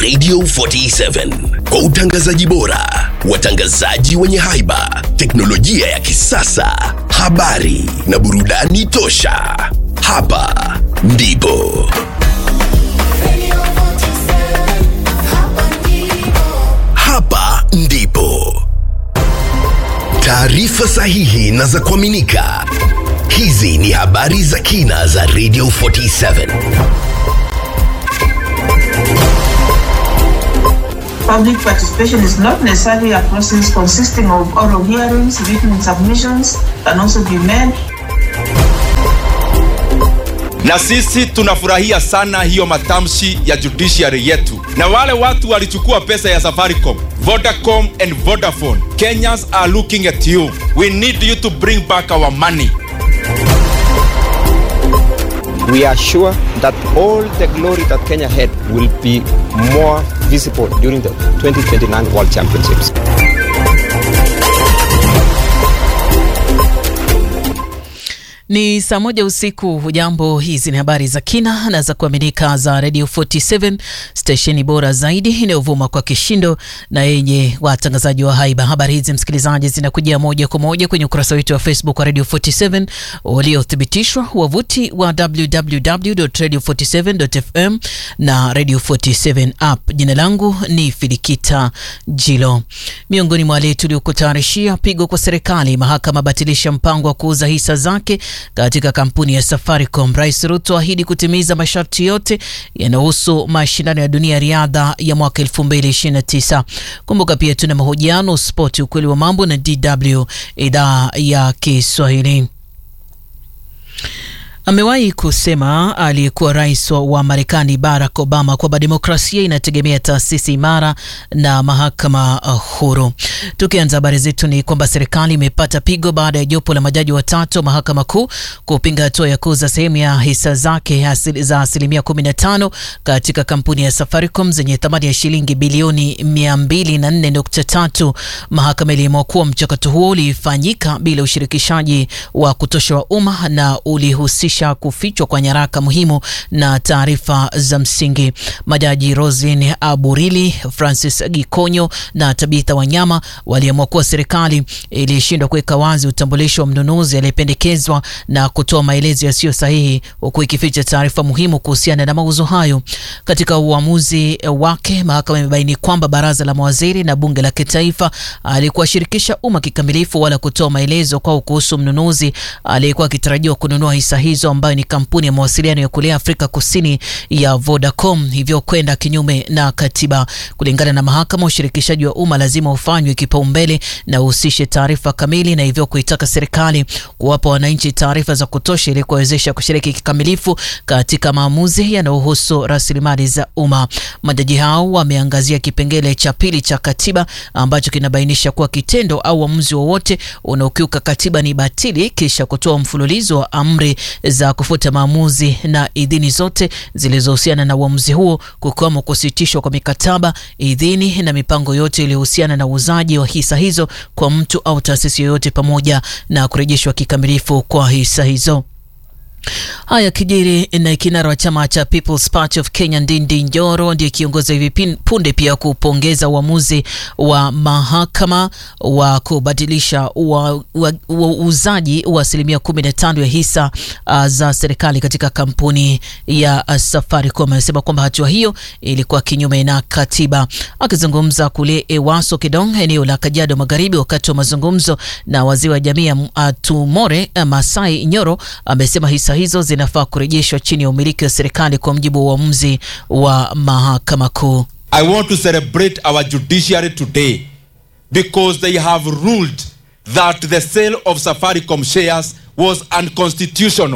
Radio 47 kwa utangazaji bora, watangazaji wenye haiba, teknolojia ya kisasa, habari na burudani tosha. Hapa ndipo hapa ndipo taarifa sahihi na za kuaminika. Hizi ni habari za kina za Radio 47. Public participation is not necessarily a process consisting of oral hearings, written submissions can also be made. na sisi tunafurahia sana hiyo matamshi ya judiciary yetu na wale watu walichukua pesa ya safaricom vodacom and vodafone kenyans are looking at you we need you to bring back our money we are sure that all the glory that Kenya had will be more visible during the 2029 World Championships. Ni saa moja usiku. Hujambo, hizi ni habari za kina na za kuaminika za Radio 47 stesheni bora zaidi inayovuma kwa kishindo na yenye watangazaji wa haiba. Habari hizi msikilizaji, zinakujia moja kwa moja kwenye ukurasa wetu wa Facebook wa Radio 47 uliothibitishwa, wavuti wa www.radio47.fm na Radio 47 app. Jina langu ni Filikita Jilo. Miongoni mwa wale tuliokutayarishia: pigo kwa serikali, mahakama batilisha mpango wa kuuza hisa zake katika kampuni ya Safaricom. Rais Ruto ahidi kutimiza masharti yote yanayohusu mashindano ya dunia ya riadha ya mwaka 2029. Kumbuka pia tuna mahojiano, spoti, ukweli wa mambo na DW idhaa ya Kiswahili. Amewahi kusema aliyekuwa rais wa Marekani Barack Obama kwamba demokrasia inategemea taasisi imara na mahakama huru. Tukianza habari zetu ni kwamba serikali imepata pigo baada ya jopo la majaji watatu wa mahakama kuu kupinga hatua ya kuuza sehemu ya hisa zake asili, za asilimia 15 katika kampuni ya Safaricom zenye thamani ya shilingi bilioni 204.3. Mahakama iliamua kuwa mchakato huo ulifanyika bila ushirikishaji wa kutosha wa umma na ulihusisha kufichwa kwa nyaraka muhimu na taarifa za msingi. Majaji Roslyn Aburili, Francis Gikonyo na Tabitha Wanyama waliamua kuwa serikali ilishindwa kuweka wazi utambulisho wa mnunuzi aliyependekezwa na kutoa maelezo yasiyo sahihi, huku ikificha taarifa muhimu kuhusiana na mauzo hayo. Katika uamuzi wake, mahakama imebaini kwamba baraza la mawaziri na bunge la kitaifa alikuwashirikisha umma kikamilifu wala kutoa maelezo kwao kuhusu mnunuzi aliyekuwa akitarajiwa kununua hisa hizo ambayo ni kampuni ya mawasiliano ya kule Afrika Kusini ya Vodacom, hivyo kwenda kinyume na katiba. Kulingana na mahakama, ushirikishaji wa umma lazima ufanywe kipaumbele na uhusishe taarifa kamili, na hivyo kuitaka serikali kuwapa wananchi taarifa za kutosha ili kuwawezesha kushiriki kikamilifu katika maamuzi yanayohusu rasilimali za umma. Majaji hao wameangazia kipengele cha pili cha katiba ambacho kinabainisha kuwa kitendo au uamuzi wowote unaokiuka katiba ni batili, kisha kutoa mfululizo wa amri za kufuta maamuzi na idhini zote zilizohusiana na uamuzi huo, kukiwemo kusitishwa kwa mikataba, idhini na mipango yote iliyohusiana na uuzaji wa hisa hizo kwa mtu au taasisi yoyote, pamoja na kurejeshwa kikamilifu kwa hisa hizo. Haya kijiri na kinara wa chama cha People's Party of Kenya Ndindi Nyoro ndiye kiongozi hivi punde pia kupongeza uamuzi wa mahakama wa kubadilisha uuzaji wa asilimia 15 ya hisa uh, za serikali katika kampuni ya uh, Safaricom. Amesema kwamba hatua hiyo ilikuwa kinyume na katiba. Akizungumza kule Ewaso Kidong, eneo la Kajiado Magharibi, wakati wa mazungumzo na waziri wa jamii ya uh, Tumore uh, Masai Nyoro amesema hisa hizo zinafaa kurejeshwa chini ya umiliki wa serikali kwa mujibu wa uamuzi wa mahakama kuu. I want to celebrate our judiciary today because they have ruled that the sale of Safaricom shares was unconstitutional.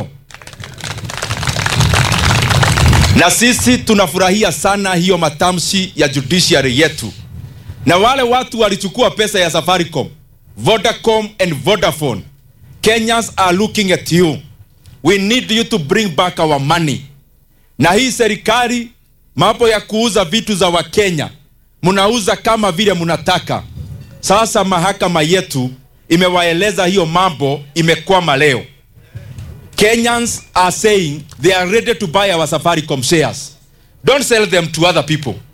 Na sisi tunafurahia sana hiyo matamshi ya judiciary yetu. Na wale watu walichukua pesa ya Safaricom, Vodacom and Vodafone, Kenyans are looking at you. We need you to bring back our money. Na hii serikali mambo ya kuuza vitu za Wakenya mnauza kama vile mnataka. Sasa mahakama yetu imewaeleza hiyo mambo imekwama leo. Kenyans are saying they are ready to buy our Safaricom shares. Don't sell them to other people.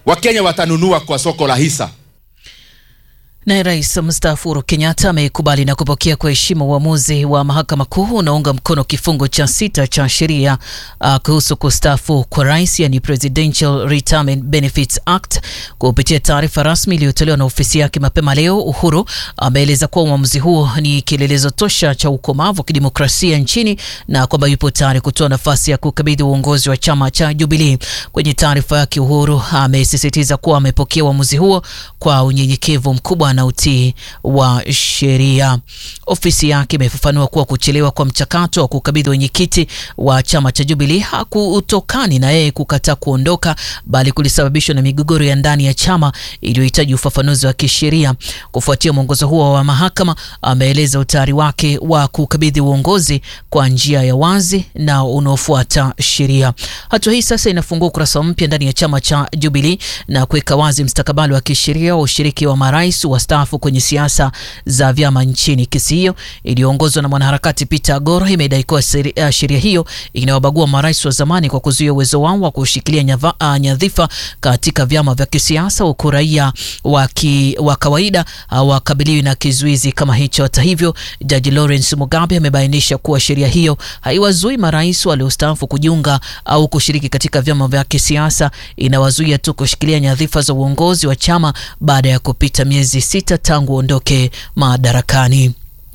wakenya watanunua kwa soko la hisa Naye rais mstaafu Uhuru Kenyatta amekubali na kupokea kwa heshima uamuzi wa mahakama kuu unaunga mkono kifungo cha sita cha sheria uh, kuhusu kustaafu kwa rais, yani Presidential Retirement Benefits Act. Kupitia taarifa rasmi iliyotolewa na ofisi yake mapema leo, Uhuru ameeleza kuwa uamuzi huo ni kielelezo tosha cha ukomavu wa kidemokrasia nchini na kwamba yupo tayari kutoa nafasi ya kukabidhi uongozi wa chama cha Jubilee. Kwenye taarifa yake, Uhuru amesisitiza kuwa amepokea uamuzi huo kwa unyenyekevu mkubwa na utii wa sheria. Ofisi yake imefafanua kuwa kuchelewa kwa mchakato wa kukabidhi wenyekiti wa chama cha Jubilee hakutokani na yeye kukataa kuondoka, bali kulisababishwa na migogoro ya ndani ya chama iliyohitaji ufafanuzi wa kisheria. Kufuatia mwongozo huo wa mahakama, ameeleza utayari wake wa kukabidhi uongozi kwa njia ya wazi na unaofuata sheria. Hatua hii sasa inafungua ukurasa mpya ndani ya chama cha Jubilee na kuweka wazi mstakabali wa kisheria wa ushiriki wa marais wastaafu kwenye siasa za vyama nchini. Kesi hiyo iliyoongozwa na mwanaharakati Peter Agoro imedai kuwa sheria hiyo inawabagua marais wa zamani kwa kuzuia uwezo wao wa kushikilia nyava, uh, nyadhifa katika vyama vya kisiasa, huku raia wa kawaida hawakabiliwi uh, na kizuizi kama hicho. Hata hivyo, Jaji Lawrence Mugabe amebainisha kuwa sheria hiyo haiwazui marais waliostaafu kujiunga au kushiriki katika vyama vya kisiasa, inawazuia tu kushikilia nyadhifa za uongozi wa chama baada ya kupita miezi sita tangu ondoke madarakani.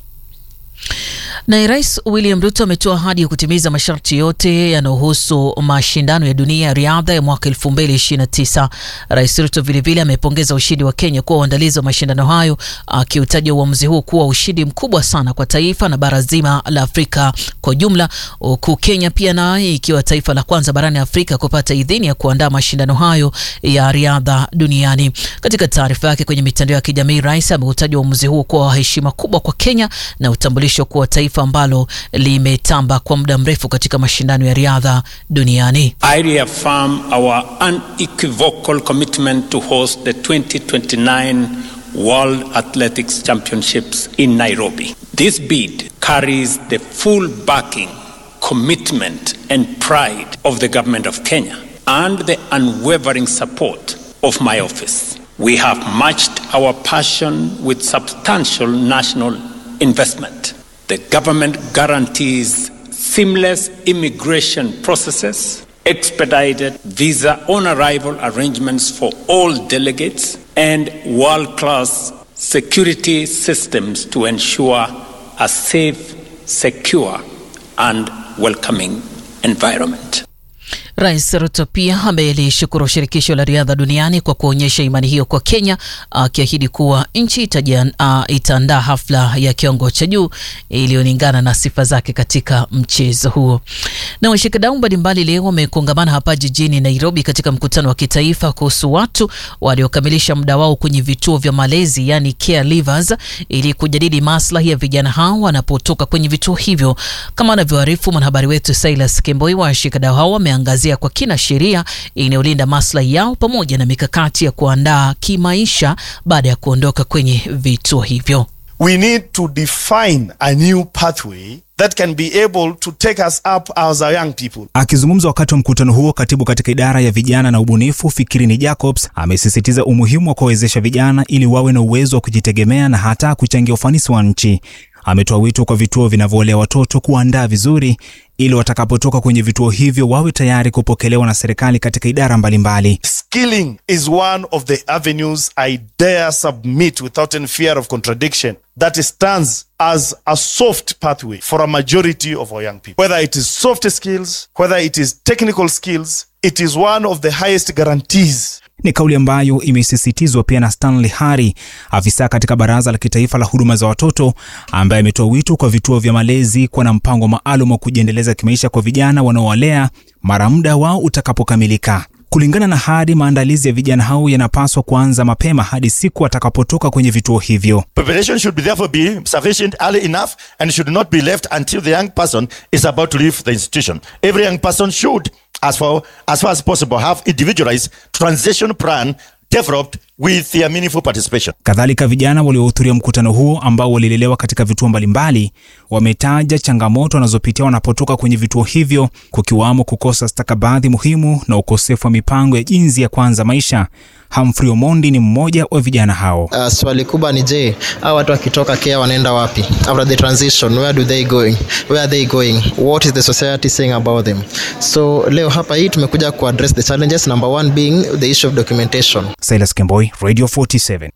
Naye Rais William Ruto ametoa ahadi ya kutimiza masharti yote yanayohusu mashindano ya dunia ya riadha ya mwaka 2029. Rais Ruto vilevile amepongeza ushindi wa Kenya kuwa uandalizi wa mashindano hayo, akiutaja uamuzi huu kuwa ushindi mkubwa sana kwa taifa na bara zima la Afrika kwa jumla, huku Kenya pia naye ikiwa taifa la kwanza barani Afrika kupata idhini ya kuandaa mashindano hayo ya riadha duniani. Katika taarifa yake kwenye mitandao ya kijamii, rais ameutaja uamuzi huo kuwa heshima kubwa kwa Kenya na utambulisho kuwa taifa ambalo limetamba kwa muda mrefu katika mashindano ya riadha duniani. I reaffirm our unequivocal commitment to host the 2029 World Athletics Championships in Nairobi. This bid carries the full backing, commitment and pride of the government of Kenya and the unwavering support of my office. We have matched our passion with substantial national investment. The government guarantees seamless immigration processes, expedited visa on arrival arrangements for all delegates, and world class security systems to ensure a safe, secure, and welcoming environment. Rais Ruto pia amelishukuru shirikisho la riadha duniani kwa kuonyesha imani hiyo kwa Kenya, akiahidi kuwa nchi itaandaa hafla ya kiwango cha juu iliyolingana na sifa zake katika mchezo huo. Na washikadau mbalimbali leo wamekongamana hapa jijini Nairobi katika mkutano wa kitaifa kuhusu watu waliokamilisha muda wao kwenye vituo vya malezi, yani caregivers, ili kujadili maslahi ya vijana hao wanapotoka kwenye vituo hivyo. Kama anavyoarifu mwanahabari wetu Silas Kemboi, washikadau hao wameangazia kwa kina sheria inayolinda maslahi yao pamoja na mikakati ya kuandaa kimaisha baada ya kuondoka kwenye vituo hivyo. We need to define a new pathway that can be able to take us up as a young people. Akizungumza wakati wa mkutano huo, katibu katika idara ya vijana na ubunifu Fikirini Jacobs amesisitiza umuhimu wa kuwawezesha vijana ili wawe na uwezo wa kujitegemea na hata kuchangia ufanisi wa nchi. Ametoa wito kwa vituo vinavyolea watoto kuandaa vizuri ili watakapotoka kwenye vituo hivyo wawe tayari kupokelewa na serikali katika idara mbalimbali. Skilling is one of the avenues I dare submit without any fear of contradiction that stands as a soft pathway for a majority of our young people. Whether it is soft skills, whether it is technical skills, it is one of the highest guarantees Ni kauli ambayo imesisitizwa pia na Stanley Hari, afisa katika Baraza la Kitaifa la Huduma za Watoto, ambaye ametoa wito kwa vituo vya malezi kuwa na mpango maalum wa kujiendeleza kimaisha kwa vijana wanaowalea mara muda wao utakapokamilika. Kulingana na Hari, maandalizi ya vijana hao yanapaswa kuanza mapema hadi siku atakapotoka kwenye vituo hivyo. Preparation should be therefore be sufficient early enough and should not be left until the young person is about to leave the institution. Every young person should, as far as, far as possible, have individualized transition plan developed with their meaningful participation. Kadhalika, vijana waliohudhuria mkutano huo ambao walilelewa katika vituo mbalimbali wametaja changamoto wanazopitia wanapotoka kwenye vituo hivyo, kukiwamo kukosa stakabadhi muhimu na ukosefu wa mipango ya jinsi ya kuanza maisha. Humphrey Omondi ni mmoja wa vijana hao. Uh, swali kubwa ni je, hao watu wakitoka Kenya wanaenda wapi? After the transition, where do they going? Where are they going? What is the society saying about them? So leo hapa hii tumekuja ku address the challenges, number one being the issue of documentation. Silas Kemboi, Radio 47.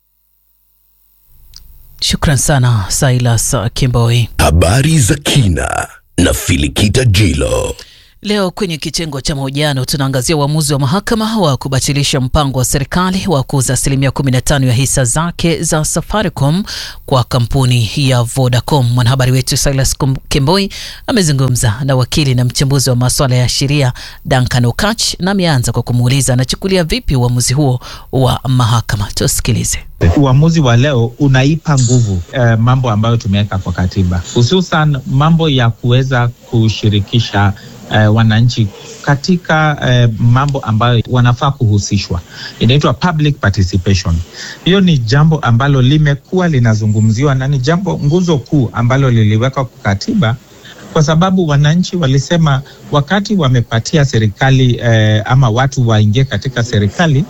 Shukran sana Silas Kimboi. Habari za kina na Filikita Jilo. Leo kwenye kitengo cha mahojiano tunaangazia uamuzi wa mahakama wa kubatilisha mpango wa serikali wa kuuza asilimia 15 ya hisa zake za Safaricom kwa kampuni ya Vodacom. Mwanahabari wetu Silas Kemboi amezungumza na wakili na mchambuzi wa masuala ya sheria Duncan Okach na ameanza kwa kumuuliza anachukulia vipi uamuzi huo wa mahakama. Tusikilize. Uamuzi wa leo unaipa nguvu eh, mambo ambayo tumeweka kwa katiba, hususan mambo ya kuweza kushirikisha eh, wananchi katika eh, mambo ambayo wanafaa kuhusishwa, inaitwa public participation. Hiyo ni jambo ambalo limekuwa linazungumziwa na ni jambo nguzo kuu ambalo liliwekwa kwa katiba kwa sababu wananchi walisema wakati wamepatia serikali eh, ama watu waingie katika serikali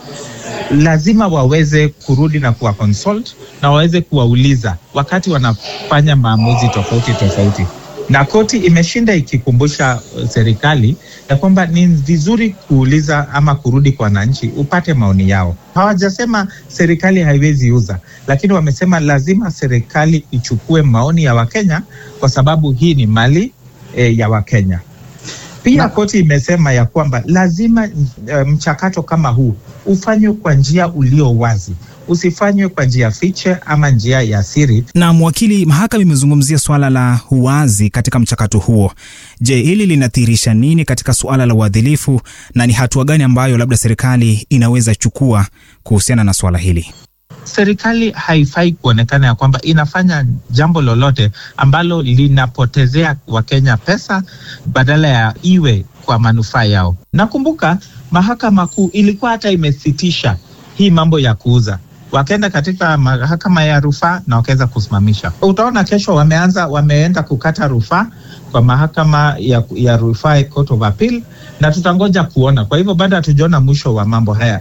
lazima waweze kurudi na kuwa consult na waweze kuwauliza wakati wanafanya maamuzi tofauti tofauti na koti imeshinda ikikumbusha serikali ya kwamba ni vizuri kuuliza ama kurudi kwa wananchi upate maoni yao. Hawajasema serikali haiwezi uza, lakini wamesema lazima serikali ichukue maoni ya Wakenya kwa sababu hii ni mali e, ya Wakenya. Pia na koti imesema ya kwamba lazima e, mchakato kama huu ufanywe kwa njia ulio wazi usifanywe kwa njia fiche ama njia ya siri. Na mwakili, mahakama imezungumzia suala la uwazi katika mchakato huo. Je, hili linathihirisha nini katika suala la uadilifu na ni hatua gani ambayo labda serikali inaweza chukua kuhusiana na suala hili? Serikali haifai kuonekana ya kwamba inafanya jambo lolote ambalo linapotezea Wakenya pesa badala ya iwe kwa manufaa yao. Nakumbuka mahakama kuu ilikuwa hata imesitisha hii mambo ya kuuza wakaenda katika mahakama ya rufaa na wakaweza kusimamisha. Utaona kesho wameanza wameenda kukata rufaa kwa mahakama ya, ya rufaa Court of Appeal, na tutangoja kuona. Kwa hivyo bado hatujaona mwisho wa mambo haya.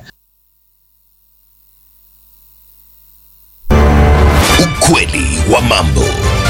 Ukweli wa mambo.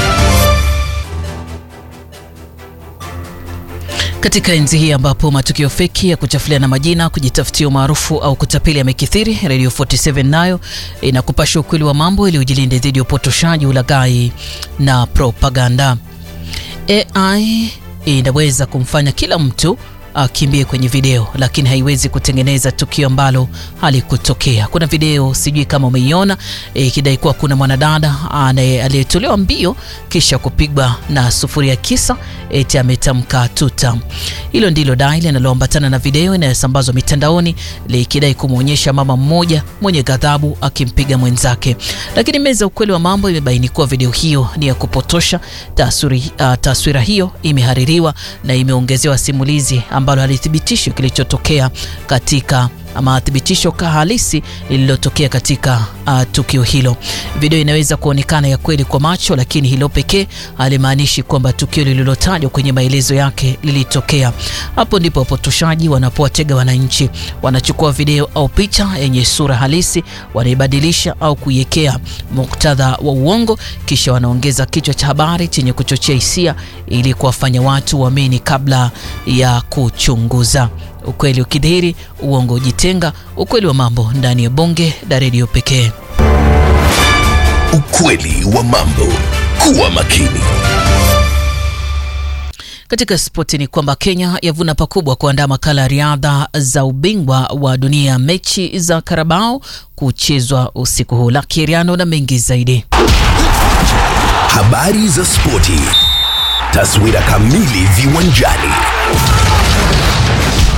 Katika enzi hii ambapo matukio feki ya kuchafuliana majina, kujitafutia umaarufu au kutapeli yamekithiri, Radio 47 nayo inakupasha ukweli wa mambo ili ujilinde dhidi ya upotoshaji, ulaghai na propaganda. AI inaweza kumfanya kila mtu akimbie kwenye video, lakini haiwezi kutengeneza tukio ambalo halikutokea. Kuna video sijui kama umeiona ikidai e, kuwa kuna mwanadada aliyetolewa mbio kisha kupigwa na sufuria kisa eti ametamka tuta. Hilo ndilo dai linaloambatana na video inayosambazwa mitandaoni likidai kumwonyesha mama mmoja mwenye ghadhabu akimpiga mwenzake, lakini meza ukweli wa mambo imebaini kuwa video hiyo ni ya kupotosha. Taswiri, uh, taswira hiyo imehaririwa na imeongezewa simulizi ambalo halithibitishi kilichotokea katika ama thibitisho halisi lililotokea katika uh, tukio hilo. Video inaweza kuonekana ya kweli kwa macho, lakini hilo pekee halimaanishi kwamba tukio lililotajwa kwenye maelezo yake lilitokea. Hapo ndipo wapotoshaji wanapowatega wananchi. Wanachukua video au picha yenye sura halisi, wanaibadilisha au kuiwekea muktadha wa uongo, kisha wanaongeza kichwa cha habari chenye kuchochea hisia ili kuwafanya watu waamini kabla ya kuchunguza. Ukweli ukidhihiri, uongo ujitenga. Ukweli wa mambo ndani ya bonge la redio pekee. Ukweli wa mambo. Kuwa makini. Katika spoti ni kwamba Kenya yavuna pakubwa kuandaa makala ya riadha za ubingwa wa dunia, mechi za Karabao kuchezwa usiku huu. Laki Riano na mengi zaidi. Habari za spoti, taswira kamili viwanjani.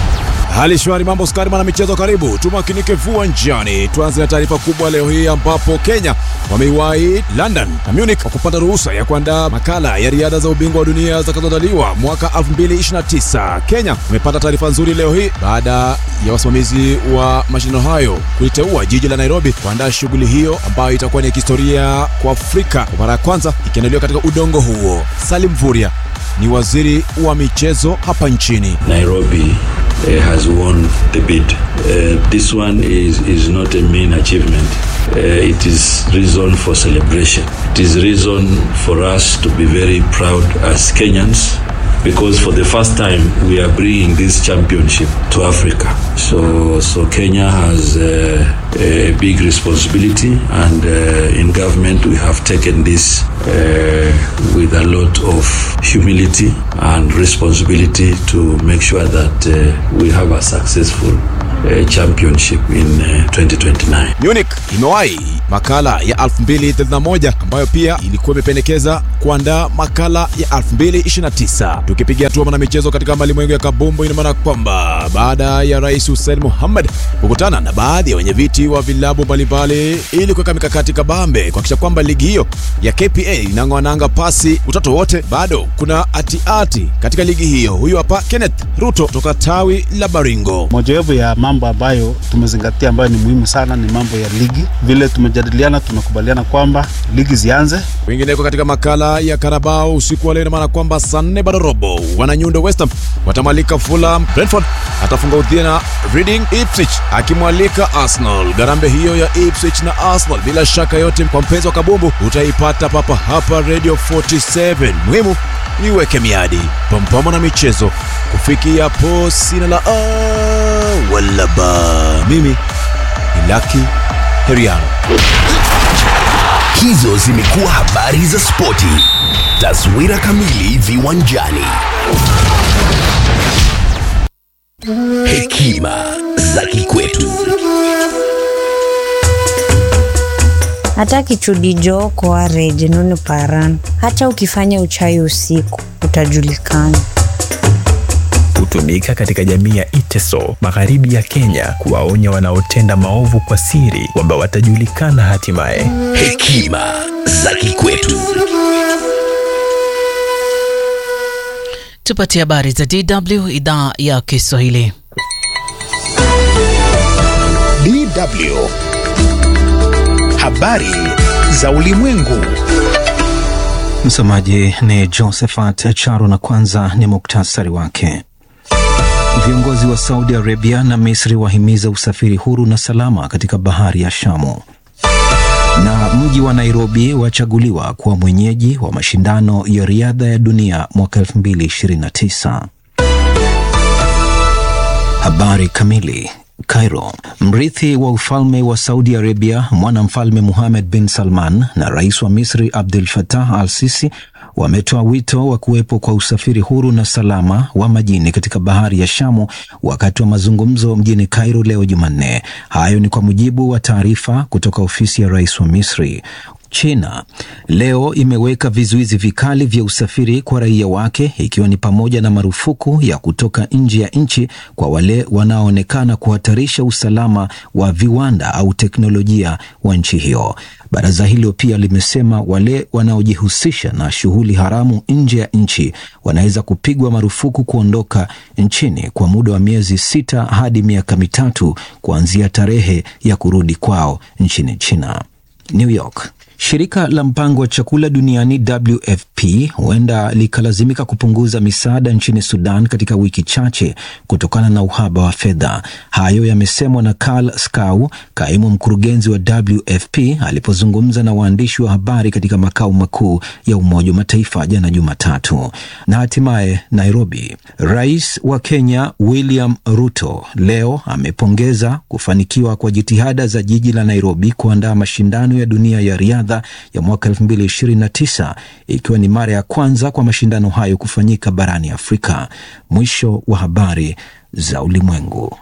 Hali shwari, mambo skari, mwana michezo, karibu tumakinike viwanjani. Tuanze na taarifa kubwa leo hii ambapo Kenya wameiwahi London na Munich kwa kupata ruhusa ya kuandaa makala ya riadha za ubingwa wa dunia zitakazoandaliwa mwaka 2029. Kenya wamepata taarifa nzuri leo hii baada ya wasimamizi wa mashindano hayo kuliteua jiji la Nairobi kuandaa shughuli hiyo ambayo itakuwa ni kihistoria kwa Afrika kwa mara ya kwanza ikiandaliwa katika udongo huo. Salim Vuria ni waziri wa michezo hapa nchini. Nairobi uh, has won the bid. Uh, this one is, is not a mean achievement. Uh, it is reason for celebration. It is reason for us to be very proud as Kenyans because for the first time we are bringing this championship to Africa. So, so Kenya has uh, a big responsibility, and uh, in government we have taken this uh, with a lot of humility and responsibility to make sure that uh, we have a successful uh, championship in uh, 2029. Munich imewahi makala ya 2031 ambayo pia ilikuwa imependekeza kuandaa makala ya 2029. Tukipiga hatua na michezo katika malimwengu ya kabumbu, ina maana kwamba baada ya Rais Hussein Mohamed kukutana na baadhi ya wenyeviti wa vilabu mbalimbali ili kuweka mikakati kabambe kuhakikisha kwamba ligi hiyo ya KPA inang'oananga pasi utatu wote, bado kuna atiati katika ligi hiyo. Huyu hapa Kenneth Ruto toka tawi la Baringo. Mojawapo ya mambo ambayo tumezingatia ambayo ni muhimu sana ni mambo ya ligi. Vile tumejadiliana, tumekubaliana kwamba ligi zianze. Kwingineko katika makala ya Karabao usiku wa leo, ina maana kwamba saa nne bado robo, wananyundo West Ham watamalika Fulham, Brentford atafunga udhia na Reading, Ipswich akimwalika Arsenal. Garambe hiyo ya Ipswich na Arsenal bila shaka yote, kwa mpenzi wa kabumbu utaipata papa hapa Radio 47. Muhimu niweke miadi pampama na michezo kufikia hapo, sina la a wala ba. Mimi ni Lucky Heriano. Hizo zimekuwa habari za spoti. Taswira kamili viwanjani. Hekima za kikwetu. hata kichudi joko areje nunu paran hata ukifanya uchawi usiku utajulikana hutumika katika jamii ya Iteso magharibi ya Kenya kuwaonya wanaotenda maovu kwa siri kwamba watajulikana hatimaye. Hekima za kikwetu. Tupatie habari za DW idhaa ya Kiswahili. DW habari za ulimwengu. Msomaji ni Josephat Charo na kwanza ni muktasari wake. Viongozi wa Saudi Arabia na Misri wahimiza usafiri huru na salama katika bahari ya Shamu. Na mji wa Nairobi wachaguliwa kuwa mwenyeji wa mashindano ya riadha ya dunia mwaka 2029. Habari kamili. Cairo. Mrithi wa ufalme wa Saudi Arabia, mwanamfalme Muhamed bin Salman na rais wa Misri Abdel Fattah al Sisi wametoa wito wa kuwepo kwa usafiri huru na salama wa majini katika bahari ya Shamu wakati wa mazungumzo mjini Cairo leo Jumanne. Hayo ni kwa mujibu wa taarifa kutoka ofisi ya rais wa Misri. China leo imeweka vizuizi vikali vya usafiri kwa raia wake ikiwa ni pamoja na marufuku ya kutoka nje ya nchi kwa wale wanaoonekana kuhatarisha usalama wa viwanda au teknolojia wa nchi hiyo. Baraza hilo pia limesema wale wanaojihusisha na shughuli haramu nje ya nchi wanaweza kupigwa marufuku kuondoka nchini kwa muda wa miezi sita hadi miaka mitatu kuanzia tarehe ya kurudi kwao nchini China. New York. Shirika la mpango wa chakula duniani WFP huenda likalazimika kupunguza misaada nchini Sudan katika wiki chache kutokana na uhaba wa fedha. Hayo yamesemwa na Karl Skau, kaimu mkurugenzi wa WFP, alipozungumza na waandishi wa habari katika makao makuu ya Umoja wa Mataifa jana Jumatatu. Na hatimaye Nairobi, rais wa Kenya William Ruto leo amepongeza kufanikiwa kwa jitihada za jiji la Nairobi kuandaa mashindano ya dunia ya riadha ya mwaka 2029 ikiwa ni mara ya kwanza kwa mashindano hayo kufanyika barani Afrika. Mwisho wa habari za ulimwengu.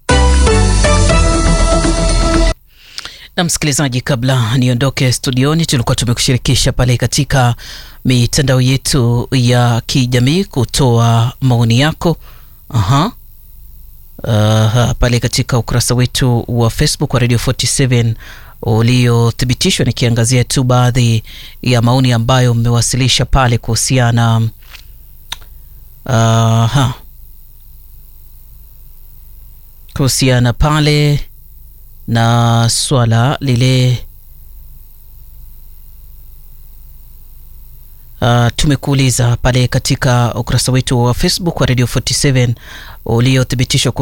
Na msikilizaji, kabla niondoke studioni, tulikuwa tumekushirikisha pale katika mitandao yetu ya kijamii kutoa maoni yako. Aha. uh, pale katika ukurasa wetu wa Facebook wa Radio 47 uliothibitishwa, nikiangazia tu baadhi ya maoni ambayo mmewasilisha pale kuhusiana uh, kuhusiana pale na swala lile Uh, tumekuuliza pale katika ukurasa wetu wa Facebook wa Radio 47 uliothibitishwa